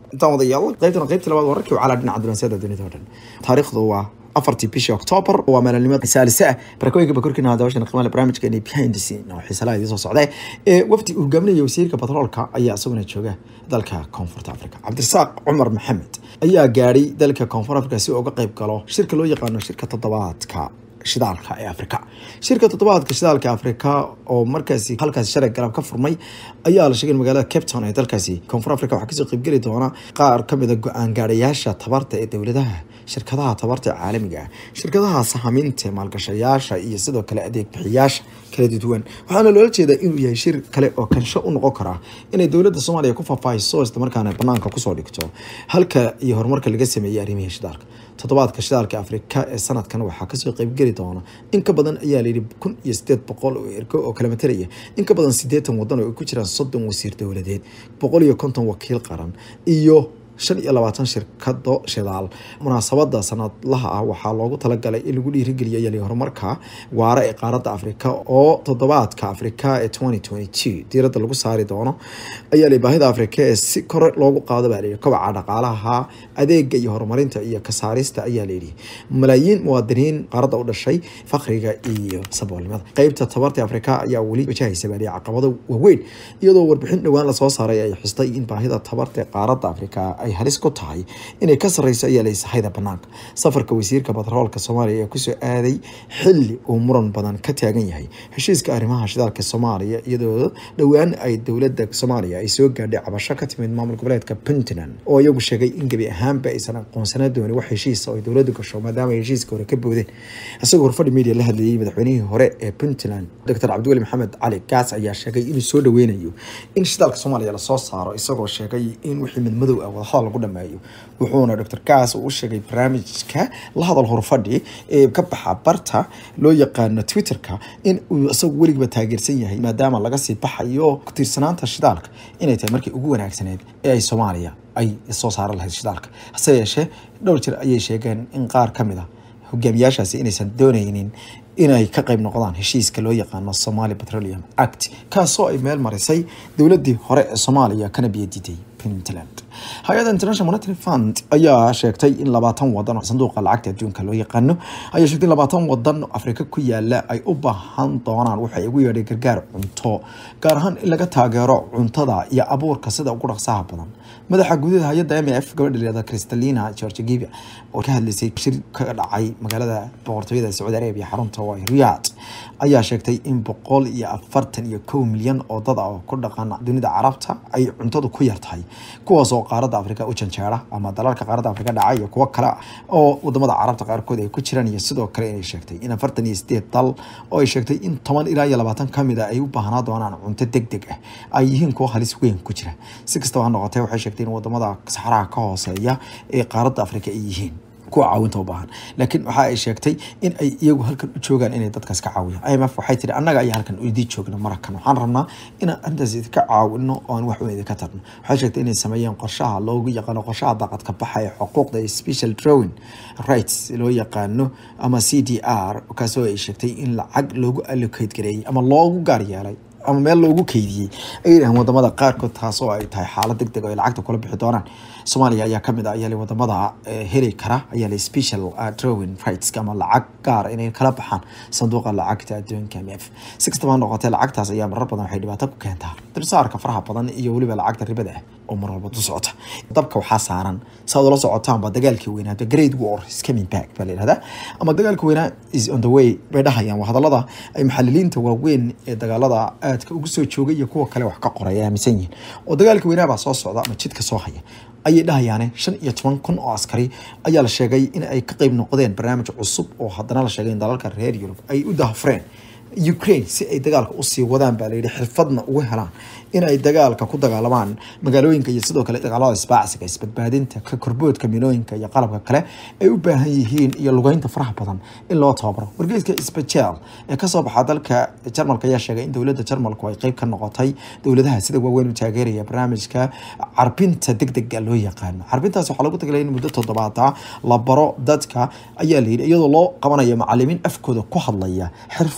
intaan wadayaal qaybtana qaybta labaad wararkii wacala dhinaca dunaasiyada dunida oo dhan taariikhdu waa afartii bishii octoobar waa maalinimo saalise ah barakooyinka bakorkina daawashana qiimaha barnaamijkeeni behind the scene oo xiisalaha idiin soo socday ee wafdi uu hogaaminaya wasiirka batroolka ayaa isaguna jooga dalka koonfurta africa cabdirasaaq cumar maxamed ayaa gaadhay dalka koonfur africa si uu uga qayb galo shirka loo yaqaano shirka toddobaadka shidaalka ee africa shirka toddobaadka shidaalka africa oo markaasi halkaasi shalay galab ka furmay ayaa la sheegay in magaalada cape town ee dalkaasi koonfur africa waxaa kasoo qaybgeli doona qaar kamid a go-aan gaadhayaasha tabarta ee dowladaha shirkadaha tabarta caalamiga ah shirkadaha sahaminta maalgashayaasha iyo sidoo kale adeeg bixiyaasha kala duwan waxaana loola jeedaa inuu yahay shir kale oo kansho u noqon kara inay dowladda soomaaliya ku faahfaahiso islamarkaana banaanka kusoo dhigto halka iyo horumarka laga sameeyey arrimihii shidaalka toddobaadka shidaalka afrika ee sanadkan waxaa kasoo qaybgeli doona in ka badan ayaa layidhi kun iyo sideed boqol oo ergo oo kala matalaya in ka badan sideetan wadan oo ay ku jiraan soddon wasiir dowladeed boqol iyo konton wakiil qaran iyo shan iyo labaatan shirkado shidaal munaasabada sanadlaha ah waxaa loogu talagalay in lagu dhiirigeliyo yali horumarka waara ee qaaradda afrika oo toddobaadka afrika ee twenty twenty two diiradda lagu saari doono ayaa li baahida afrika ee si kore loogu qaado baa layidhi kobaca dhaqaalaha adeega iyo horumarinta iyo kasaarista ayaa layidhi malaayiin muwaadiniin qaaradda u dhashay fakriga iyo saboolnimada qeybta tabarta afrika ayaa weli wajahaysa baa layidhi caqabado waaweyn iyadoo warbixin dhowaan lasoo saaray ay xustay in baahida tabarta ee qaaradda afrika ay halis ku tahay inay ka sarreyso ayaa la sahayda banaanka safarka wasiirka batroolka soomaaliya ayaa kusoo aaday xili uu muran badan ka taagan yahay heshiiska arrimaha shidaalka soomaaliya iyadoo dhowaan ay dowladda soomaaliya ay soo gaadhay cabasho ka timid maamul goboleedka puntland oo iyagu sheegay in gebi ahaanba aysan aqoonsana doonin wax heshiisa oo ay dowladdu gasho maadaama ay heshiiska hore ka boodeen isagoo horfadhi media la hadlayay madaxweynihii hore ee puntland doctor cabdiweli maxamed cali gaas ayaa sheegay inuu soo dhaweynayo in shidaalka soomaaliya lasoo saaro isagoo sheegay in wixii midmadow ah wadahadal lagu dhameeyo wuxuuna doctor gaas uu sheegay barnaamijka la hadal horfadhi ee ka baxa barta loo yaqaano twitterka in uu isagu weligiba taageersan yahay maadaama laga sii baxayo ku tiirsanaanta shidaalka inay tahay markii ugu wanaagsaneed ee ay soomaaliya ay soo saaran lahayd shidaalka hase yeeshee dhowr jir ayay sheegeen in qaar ka mid a hogaamiyaashaasi inaysan dooneynin inay ka qayb noqdaan heshiiska loo yaqaano somali petroleum act kaasoo ay meel marisay dowladii hore ee soomaaliya kana biyadiiday puntland hay-adda international monetary fund ayaa sheegtay in labaatan wadan oo sanduuqa lacagta adduunka loo yaqaano ayaa sheegtay in labaatan wadan oo afrika ku yaala ay u baahan doonaan waxay ugu yeedhay gargaar cunto gaar ahaan in laga taageero cuntada iyo abuurka sida ugu dhaqsaha badan madaxa gudaha hay-adda m f gabadha layihahda kristalina george gibe oo ka hadlaysay shir ka dhacay magaalada boqortooyada sacuudi arabia xarunta waa riyad ayaa sheegtay in boqol iyo afartan iyo kow milyan oo dad ah oo ku dhaqan dunida carabta ay cuntadu ku yartahay kuwaas oo qaaradda afrika u janjeera ama dalalka qaaradda afrika dhaca iyo kuwo kale oo wadamada carabta qaarkood ay ku jiraan iyo sidoo kale inay sheegtay in afartan iyo sideed dal oo ay sheegtay in toban ilaa iyo labaatan kamid a ay u baahnaa doonaan cunto deg deg ah ay yihiin kuwo halis weyn ku jira si kastaba ha noqotee waxay sheegtay in wadamada saxaraha ka hooseeya ee qaaradda afrika ay yihiin kuwa caawinta u baahan laakiin waxa ay sheegtay in ay iyagu halkan u joogaan inay dadkaas ka caawiyaan i m f waxay tiri annaga ayaa halkan idii joogna marakan waxaan rabnaa inaan arrintaas idinka caawino oo aan wax weyn idinka tarno waxay sheegtay inay sameeyeen qorshaha loogu yaqaano qorshaha daaqadka baxa ee xuquuqda iyo special drawing rights loo yaqaano ama c d r kaasoo ay sheegtay in lacag loogu allocate gareeyey ama loogu gaar yeelay ama meel loogu keydiyey ay yidhahaan wadamada qaarkood taas oo ay tahay xaalad deg deg oo ay lacagta kula bixi doonaan soomaaliya ayaa kamid ah ayaa wadamada heli kara ayaa la special drawing rights ama lacag gaar inay kala baxaan sanduuqa lacagta adduunka m f si kastaba noqotee lacagtaas ayaa marar badan waxay dhibaato ku keentaa dulsaarka faraha badan iyo weliba lacagta ribada ah oo mar walba du socota dabka waxaa saaran saad ula socotaanba dagaalkii weynaa the great war is coming back baa la yihahdaa ama dagaalkii weynaa is on the way bay dhahayaan waa hadallada ay maxaliliinta waaweyn ee dagaalada aadka ugu soo joogay iyo kuwa kale wax ka qoray ay aaminsan yihiin oo dagaalkii weynaa baa soo socda ama jidka soo haya ayay dhahayaane shan iyo toban kun oo askari ayaa la sheegay in ay ka qayb noqdeen barnaamij cusub oo haddana la sheegay in dalalka reer yurub ay u dahafreen ukraine si ay dagaalka usii wadaan baa layidhi xirfadna ugu helaan in ay dagaalka ku dagaalamaan magaalooyinka iyo sidoo kale dagaalada isbaacsiga isbadbaadinta ka korboodka milooyinka iyo qalabka kale ay u baahan yihiin iyo lugeynta faraha badan in loo tababaro wargeyska spachel ee kasoo baxa dalka jarmalka ayaa sheegay in dowladda jarmalku ay qeyb ka noqotay dowladaha sida waaweyn u taageeraya barnaamijka carbinta degdega loo yaqaano carbintaas waxaa lagu tagalay in muddo toddobaada la baro dadka ayaa layidhi iyadoo loo qabanayo macalimiin afkooda ku hadlaya xirfada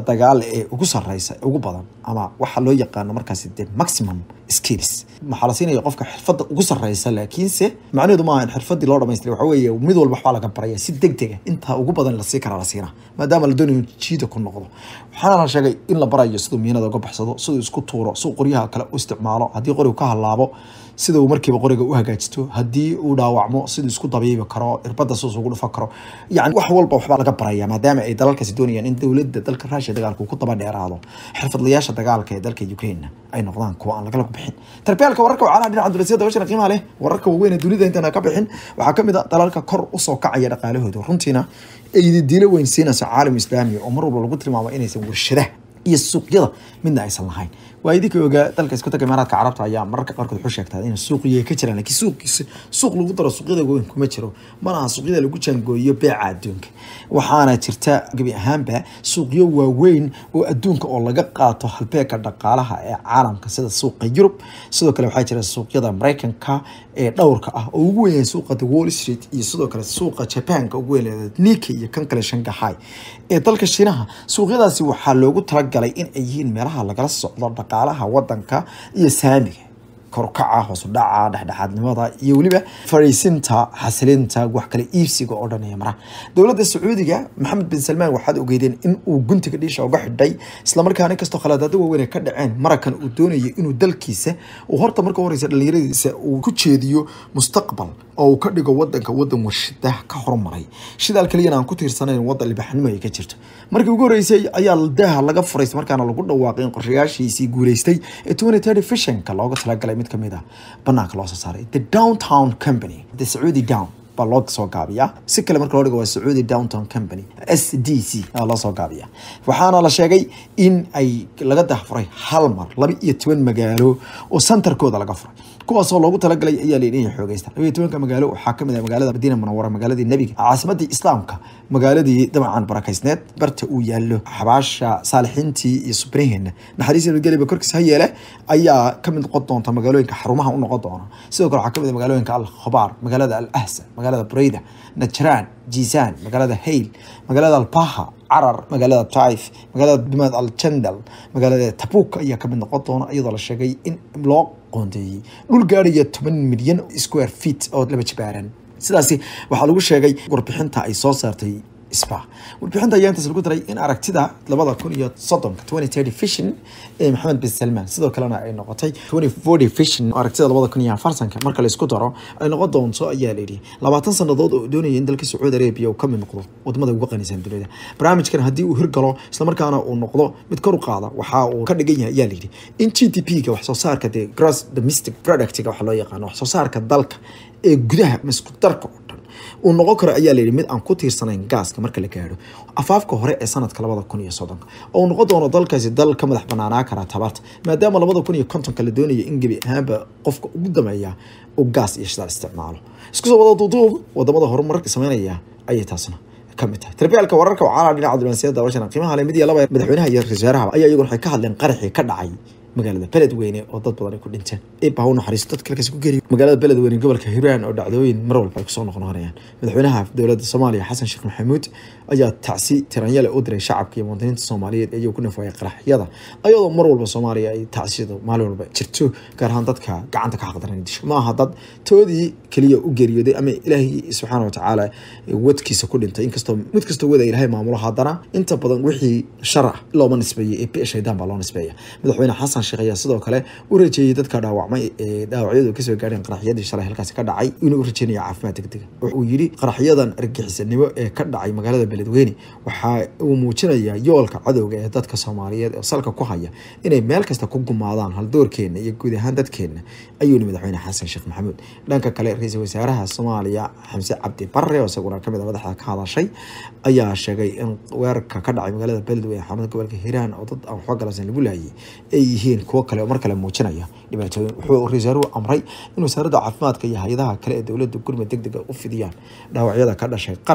dagaal ee ugu sareysa ugu badan ama waxa loo yaqaano markaasi de maximum skills waxaa la siinaya qofka xirfadda ugu sareysa laakiinse macnaheedu maaha in xirfadii loo dhamaystiray waxa weeye mid walba waxbaa laga baraya si deg dega intaa ugu badan lasii karaa la siinaa maadaama la doonayo jiida ku noqdo waxaana la sheegay in la barayo siduu miinada uga baxsado siduu isku tuuro siduu qoryaha kale u isticmaalo haddii qorigu ka halaabo sida uu markiiba qoriga u hagaajisto haddii uu dhaawacmo siduu isku dabiibi karo irbada siduu ugu dhufan karo yani wax walba waxbaa laga baraya maadaama ay dalalkaasi doonayaan in dowladda dalka raashiya dagaalka uu ku daba dheeraado xirfadlayaasha dagaalka ee dalka ukraine ay noqdaan kuwa aan lagala bixin tarbiyaalka wararka wacalaha dhinaca dulasiyada washana qiimaha leh wararka waaweyn ee dunida intaan ka bixin waxaa kamid a dalalka kor usoo kacaya dhaqaalahooda runtiina ay diilo weyn siinayso caalam islaami oo mar walba lagu tilmaamo inaysan warshadaha iyo suuqyada midna aysan lahayn waa idinka ogaa dalka isku taga imaaraadka carabta ayaa mararka qaarkood wuxuu sheegtaa in suuqiya ka jiraan laakiin suuqiisa suuq lagu daro suuqyada weyn kuma jiro mana aha suuqyada lagu jaangooyo beeca adduunka waxaana jirta gebi ahaanba suuqyo waaweyn oo adduunka oo laga qaato halbeeka dhaqaalaha ee caalamka sida suuqa yurub sidoo kale waxaa jira suuqyada mareykanka ee dhowrka ah oo ugu weyn suuqa the wall street iyo sidoo kale suuqa jabanka ugu weyn nika iyo kan kale shanghai ee dalka shiinaha suuqyadaasi waxaa loogu talagalay in ay yihiin meelaha lagala socdo dhaqaalaha wadanka iyo saamiga korkaca hoosudhaca dhexdhexaadnimada iyo weliba fariisinta xasilinta wax kale iibsiga oo dhan ee maraha dowladda sacuudiga maxamed bin salmaan waxaad ogeydeen in uu guntiga dhiisha uga xidhay islamarkaana inkastoo khaladaado waaweyn ay ka dhaceen marakan uu doonayay inuu dalkiisa uu horta marka horeysa dhalinyaradiisa uu ku jeediyo mustaqbal oo uu ka dhigo wadanka wadan warshadaha ka horumaray shidaal kaliyana aan ku tiirsanayn wadan libaxnimo ay ka jirto markii ugu horeysay ayaa daaha laga furay markaana lagu dhawaaqay in qorshayaashiisii guuleystay ee twenty thirty visionka looga talagalay mid kamid ah banaanka loo soo saaray the downtown company the sacuudi down baa loo soo gaabiyaa si kale marka loo dhigo waa sacuudi downtown company s d c aa loo soo gaabiyaa waxaana la sheegay in ay laga dahfuray hal mar laba iyo toban magaalo oo santarkooda laga furay kuwaasoo loogu talagalay ayaa layidhi inay xoogeysta laba iyo tobanka magaalo waxaa kamid ah magaalada madiina munawara magaaladii nebiga caasimadii islaamka magaaladii dabcan barakaysneed barta uu yaallo xabaasha saalixiintii iyo subriheena naxariis nabadgelyaba korkiisa ha yeele ayaa kamid noqon doonta magaalooyinka xarumaha u noqon doona sidoo kale waxaa kamid ah magaalooyinka al khabaar magaalada al ahsa magaalada bureyda najraan jiisaan magaalada hayl magaalada albaha carar magaalada taif magaalada dumad al jandal magaalada tabuk ayaa kamid noqon doona iyadoo la sheegay in loo qoondeeyey dhul gaaraya toban milyan square feet oo laba jibaaran sidaasi waxaa lagu sheegay warbixinta ay soo saartay spa warbixinta ayaa intaas lagu daray in aragtida labada kun iyo soddonka twenty thirty vision ee maxamed bin salmaan sidoo kalena ay noqotay twenty forty vision oo aragtida labada kun iyo afartanka marka la isku daro ay noqon doonto ayaa layidhi labaatan sanadood oo doonaya in dalka sacuudi arabia uu kamid noqdo wadamada ugu qanisan dunida barnaamijkan haddii uu hirgalo islamarkaana uu noqdo mid kor u qaada waxa uu ka dhigan yahay ayaa layidhi in g d p ga wax soo saarka dee gross domestic productga waxa loo yaqaano wax soo saarka dalka ee gudaha masku darka oo dhan uu noqon karo ayaa layidhi mid aan ku tiirsanayn gaaska marka la gaadho afaafka hore ee sanadka labada kun iyo soddonka oo uu noqon doono dalkaasi dal ka madax banaanaa karaa tabarta maadaama labada kun iyo kontonka la doonaya in gebi ahaanba qofka ugu dameeya uu gaas iyo shidaal isticmaalo isku soo wada duuduub wadamada horumarka sameynaya ayay taasna kamid tahay tarbiyaalka wararka wacaalaa dhinaca diblomaasiyadda washana qiimaha le mid iyo laba madaxweynaha iyo ra-iisul wasaaraha ayaa iyaguna waxay ka hadleen qaraxii ka dhacay magaalada beledweyne oo dad badan ay ku dhinteen eebba ha u naxariisto dadka halkaasi ku geriyo magaalada beledweyne gobolka hiiraan oo dhacdooyin mar walba ay kusoo noqnoqonayaan madaxweynaha dowladda soomaaliya xasan sheekh maxamuud ayaa tacsi tiranyale u diray shacabka iyo muwaadiniinta soomaaliyeed iyagoo ku nafaayay qaraxyada ayadoo mar walba soomaaliya ay tacsiyada maalin walba jirto gaar ahaan dadka gacanta ka xaqdaran disho ma aha dad toodii keliya u geeriyooday ama ilaahay subxaana watacaala wadkiisa ku dhintay inkastoo mid kastoo wada ilaahay maamulo haddana inta badan wixii shar ah looma nisbeeyey ee bi shaydaan baa loo nisbeeya madaxweyne xasan sheekh ayaa sidoo kale u rajeeyey dadka dhaawacmay ee dhaawacyadu kasoo gaadheen qaraxyadii shalay halkaasi ka dhacay inuu u rajeynaya caafimaad degdega wuxuu yidhi qaraxyadan argagixisanimo ee ka dhacay magaalada beledweyne waxa uu muujinayaa yoolka cadowga ee dadka soomaaliyeed oo salka ku haya inay meel kasta ku gumaadaan haldoorkeena iyo guud ahaan dadkeena ayuu yidhi madaxweyne xasan sheekh maxamuud dhanka kale ra-iisul wasaaraha soomaaliya xamse cabdi barre oo isaguna kamid a madaxda ka hadashay ayaa sheegay in weerarka ka dhacay magaalada beledweyne xarunta gobolka hiiraan oo dad aan waxba galansan lagu laayay ay yihiin kuwo kale oo mar kale muujinaya dhibaatooyin wuxuu ra-isul wasaaruhu amray in wasaaradda caafimaadka iyo hay-adaha kale ee dowladda gurmud deg dega u fidiyaan dhaawacyada ka dhashay qarax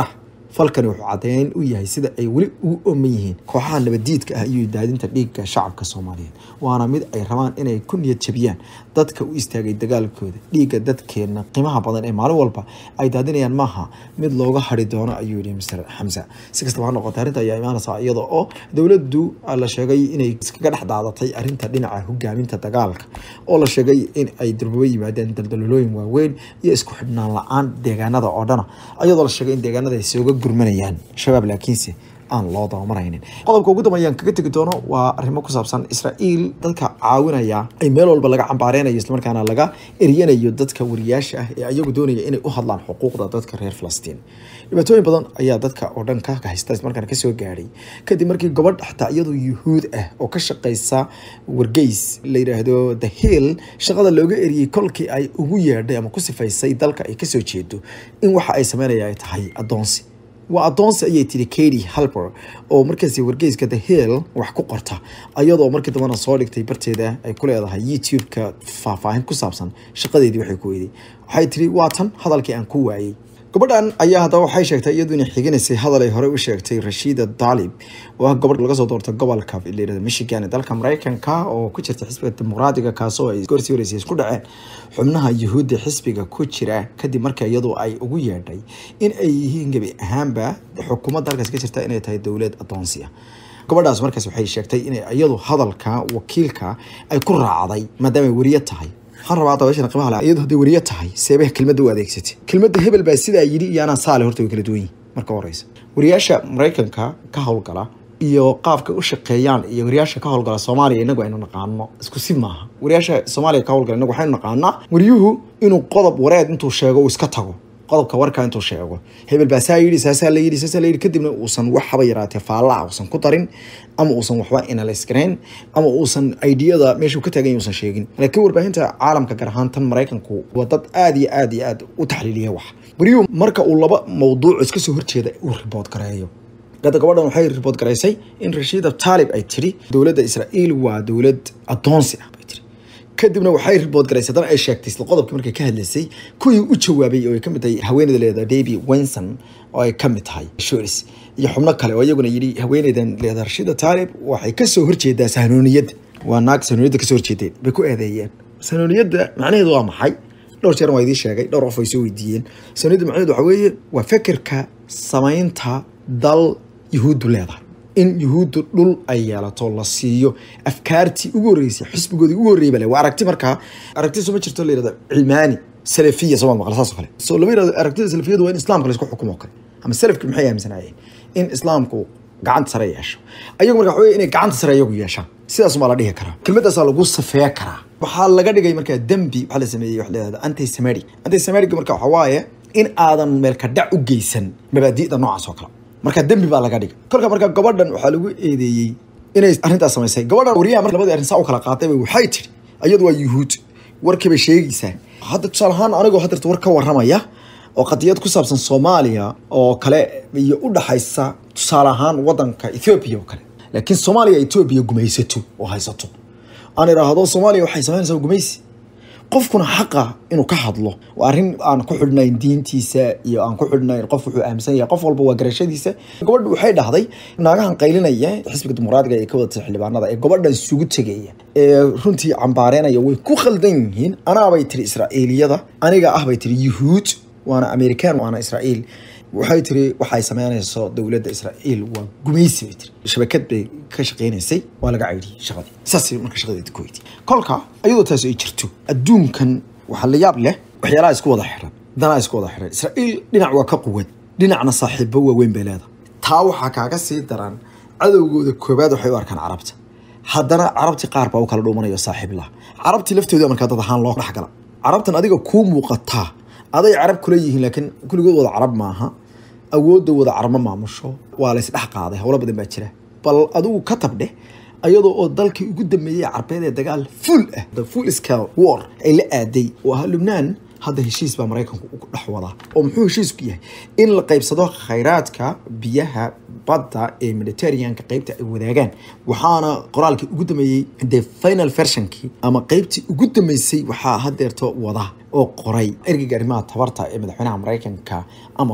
falkani wuxuu caddeyn u yahay sida ay weli ugu ooman yihiin kooxaha nabadiidka ah iyo daadinta dhiigga shacabka soomaaliyeed waana mid ay rabaan inay ku niyad jabiyaan dadka u istaagay dagaalkooda dhiigga dadkeena qiimaha badan ee maalin walba ay daadinayaan maaha mid looga hari doono ayuu yihi mr xamsa si kastaba ha noqotay arrinta ayaa imaanaysaa iyada oo dowladdu la sheegay inay iskaga dhex daadatay arrinta dhinaca hogaaminta dagaalka oo la sheegay in ay durbaba yimaadeen daldalolooyin waaweyn iyo isku xidhnaan la-aan deegaanada oo dhana iyadoo la sheegay in deegaanada ay sooga gurmanayaan shabaab laakiinse aan loo dabamaraynin qodobka ugu dambeeyaan kaga tegi doono waa arrimo ku saabsan israa'iil dadka caawinaya ay meel walba laga cambaareynayo islamarkaana laga eryanayo dadka wariyaasha ah ee ayagu doonaya inay u hadlaan xuquuqda dadka reer falastiin dhibaatooyin badan ayaa dadka oo dhan ka haysta islamarkaana kasoo gaadhay kadib markii gobadh xataa iyadoo yuhuud ah oo ka shaqeysa wargeys la yidhaahdo the hill shaqada looga eriyey kolkii ay ugu yeedhay ama ku sifaysay dalka ay kasoo jeedo in waxa ay sameynaya ay tahay adoonsi waa adoonsi ayay tiri katy halper oo markaasi wargeyska the hill wax ku qorta ayadoo markii dambana soo dhigtay barteeda ay ku leedahay youtube-ka faahfaahin ku saabsan shaqadeedii waxay ku weyday waxay tiri waa tan hadalkii aan ku waayey gabadhan ayaa haddaba waxay sheegtay iyadu inay xiginaysay hadal ay horey u sheegtay rashiida dalib oo ah gabadh laga soo doorta gobolka layirahdo michigan ee dalka mareykanka oo ku jirta xisbiga dimuqraadiga kaasoo ay gorsii horeysay isku dhaceen xubnaha yuhuudda xisbiga ku jira kadib marka iyadu ay ugu yeedhay in ay yihiin gebi ahaanba xukuumadda halkaas ka jirta inay tahay dowlad adoonsi ah gabadhaas markaas waxay sheegtay inay iyadu hadalka wakiilka ay ku raacday maadaama weriye tahay waxaan rabaa dabeeshana qiimaha leh iyadu hadday weriye tahay seebeh kelmadda u adeegsatay kelmadda hebel baa sidaa yidhi iyo anaa saale horta way kala duwan yihin marka horeysa wariyaasha maraykanka ka howlgala iyo qaabka u shaqeeyaan iyo wariyaasha ka howlgala soomaaliya inagu aynu naqaano isku si maaha wariyaasha soomaaliya ka howlgala inagu waxaynu naqaanaa wariyuhu inuu qodob wareed intuu sheego uu iska tago qodobka warkaa intuu sheego hebel baa saa yidhi saasaa la yidhi saasaa la yidhi kadibna uusan wax haba yaraatee faallaa uusan ku darin ama uusan waxba inalays garayn ama uusan aidiyada meeshuu ka taagan uusan sheegin laakiin warbaahinta caalamka gaar ahaan tan maraykanku waa dad aada iyo aada iyo aada u taxliiliya wax wariyuhu marka uu laba mawduuc iska soo horjeeda uu ribood gareeyo hadda gabadhan waxay ribood garaysay in rashiida taalib ay tiri dowladda israa'iil waa dowlad adoonsi ah bay tiri kadibna waxay ribood garaysay haddana ay sheegtay isla qodobkii markay ka hadlaysay kuwii u jawaabay oo ay kamid tahay haweeneyda leedahay davy wenson oo ay kamid tahay shoris iyo xubno kale oo iyaguna yidhi haweeneydan leedahay rashida taalib waxay kasoo horjeedaa sahnooniyadda waa naag sahnooniyadda kasoo horjeedeen bay ku eedeeyeen sahnooniyadda macnaheedu waa maxay dhowr jeer waa idiin sheegay dhowr qof ay soo weydiiyeen sahnooniyadda macnaheedu waxa weeye waa fekerka samaynta dal yuhuuddu leedahay in yuhuuddu dhul ay yeelato la siiyo afkaartii ugu horreysay xisbigoodii ugu horreeyay bale waa aragti markaa aragti soo ma jirto la yirahdo cilmaani salafiya soo maqal saas oo kale soo lama yirahdo aragtida salafiyadu waa in islaamka la isku xukumo kale ama salafki maxay aaminsanaayeen in islaamku gacanta sare yeesho ayagu marka waxa inay gacanta sare iyagu yeeshaan sidaas maa la dhihi karaa kelmadaasaa lagu safeeya karaa waxaa laga dhigay markaa dembi waxaa la sameeyey wax leedahay antisemitic antisemitic marka waxa waaye in aadan meelka dhac u geysan mabaadi'da noocaas oo kale marka dembi baa laga dhigay kolka marka gabadhan waxaa lagu eedeeyey inay arrintaas samaysay gabadhan wariyaha marka labadii arrin saa u kala qaatay bay waxay tiri iyadu waa yuhuud warkii bay sheegaysaa hadda tusaale ahaan anigoo haddeerta war ka warramaya oo qadiyad ku saabsan soomaaliya oo kale iyo u dhaxaysa tusaale ahaan waddanka ethoobiya oo kale laakiin soomaaliya etoobiya gumaysato oo haysato aan idhaahdo soomaaliya waxay samaynaysaa gumaysi qofkuna xaqa inuu ka hadlo waa arrin aan ku xidhnayn diintiisa iyo aan ku xidhnayn qof wuxuu aaminsan yahay qof walba waa garashadiisa gabadha waxay dhahday naagahan qaylinaya xisbiga dimuqraadiga ee ka wadata xildhibaanada ee gabadhan isugu tegaya ee runtii cambaareynaya way ku khaldan yihiin anaabay tiri israa'iiliyada aniga ah bay tiri yuhuud waana american waana israa'iil waxay tiri waxay sameynayso dowladda israa'iil waa gumaysi bay tiri shabakad bay ka shaqeynaysay waa laga caydhiyey shaqadii saasay marka shaqadeeda ku weydi kolka iyadoo taas ay jirto adduunkan waxaa la yaab leh waxyaalaha isku wada xiran danaa isku wada xiran israa'iil dhinac waa ka quwad dhinacna saaxiibo waaweyn bay leedahay taa waxaa kaaga sii daran cadowgooda koobaad waxay u arkaan carabta haddana carabtii qaar baa u kala dhuumanayo saaxiib lah carabtii laftooda markaa dad ahaan loo dhexgala carabtan adiga kuu muuqataa aday carab kula yihiin laakiin kulligood wada carab maaha awoodda wada carab ma maamusho waa laysdhex qaaday howlo badan baa jira bal adigu ka tabdhe ayadoo oo dalkii ugu dambeeyey carbeed ee dagaal full ah the full scale war ay la aaday oo ahaa lubnaan hadda heshiis baa maraykanku ugu dhex wadaa oo muxuu heshiisku yahay in la qaybsado khayraadka biyaha badda ee mediterraneanka qaybta ay wadaagaan waxaana qoraalkii ugu dambeeyey the final versionkii ama qaybtii ugu dambeysay waxaa hadeerto wada oo qoray ergeyga arrimaha tabarta ee madaxweynaha maraykanka amos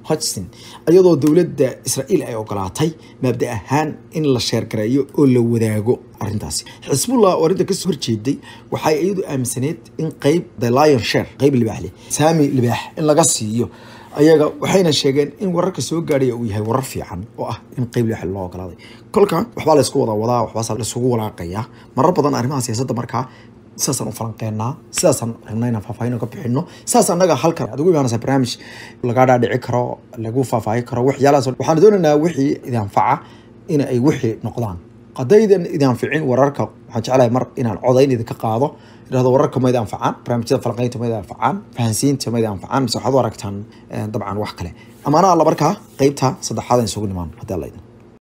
hodgson iyadoo dowladda israa'iil ay ogolaatay maabda ahaan in la sheergareeyo oo la wadaago arrintaasi xisbullah oo arrinta kasoo horjeeday waxay iyadu aaminsaneed in qeyb the lion share qeyb libaax leh saami libaax in laga siiyo ayaga waxayna sheegeen in wararka soo gaadhaya uu yahay warar fiican oo ah in qeyb libaax loo ogolaaday kolka waxbaa laysku wada wadaa waxbaas laisugu walaaqayaa marar badan arrimaha siyaasadda markaa sidaasaan u falanqeynaa sidaasaan rabnaa inaan faahfaahin ka bixino sidaas annaga halkan aad ugu imaanaysaa barnaamij laga dhaadhici karo lagu faahfaahin karo waxyaalahaas waxaan doonaynaa wixii idinfaca in ay wixii noqdaan haddaydan idinficin wararka waxaan jeclahay mar inaan codayn idinka qaado idhahdo wararka ma idin anfacaan barnaamijyada falanqeynta ma idin anfacaan fahansiinta ma idin anfacaan mise waxaad u aragtaan dabcan wax kale amaana alla markaa qeybta saddexaad aan isugu nimaan haddii alla idin